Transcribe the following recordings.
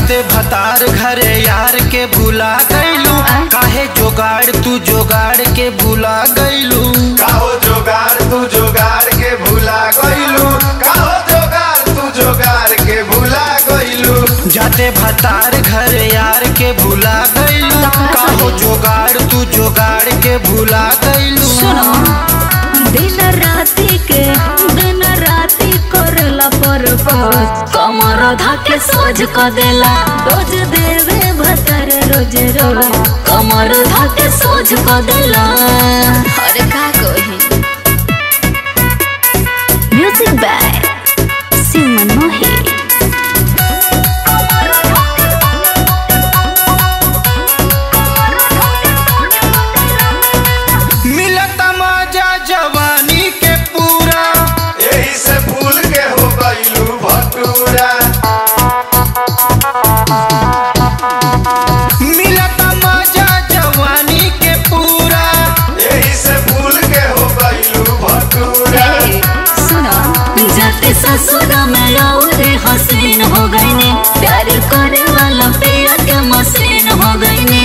जाते भतार घरे यार के भुला गईलू काहे जोगाड़ तू जोगाड़ के भुला गईलू काहो जोगार तू जोगार के भूला गइलू काहो जोगार तू जोगार के भूला गइलू जाते भतार घरे यार के भुला गईलू काहो जोगाड़ तू जोगाड़ के भुला गईलू सुनो दिन राति के दिन राति करला पर कमर धाके सोझ क देला रोज देवे भतर रोज रोज कमर धाके सोझ क देला अरे का कही म्यूजिक बाय सिमन मोही मिलत मजा जवानी के पूरा यही से भूल के हो गइलू भटूरा मिलत मजा जवानी के पूरा यही से भूल के हो गइलू भटूरा सुनो जाते ससुर में और हसीन हो गईने प्यार करे वाला पिया के मशीन हो गईने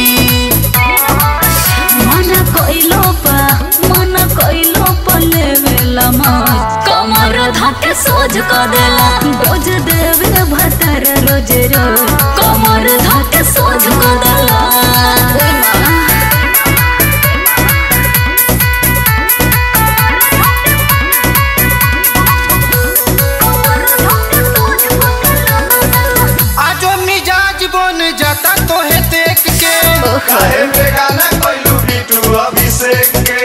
मन कोइलो पा मन कोइलो पा लेवेला मौज कमर धाके सोझ क देला रोज देवे भतर रोज रोज कमर धाके सोझ क देला आजो मिजाज बन जाता तोहे देख के काहे बेगाना कइलू बिटू अभिषेक के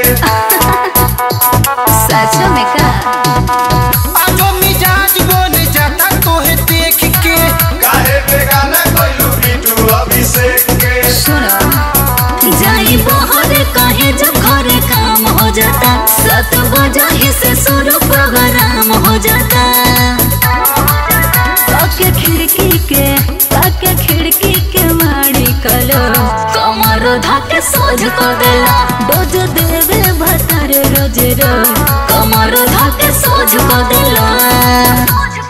सच में का आजो मिजाज बन जाता तोहे देख के काहे बेगाना कइलू बिटू अभिषेक के सुनो जाई बहरे कहे जब घरे काम हो जाता सत बजा ही से शुरू प्रोग्राम हो जाता ताके खिड़की के ताके खिड़की के माड़ी कलो कमर धाके सोझ को देला डोज देवे भतर रोज रोज कमर धाके सोझ को देला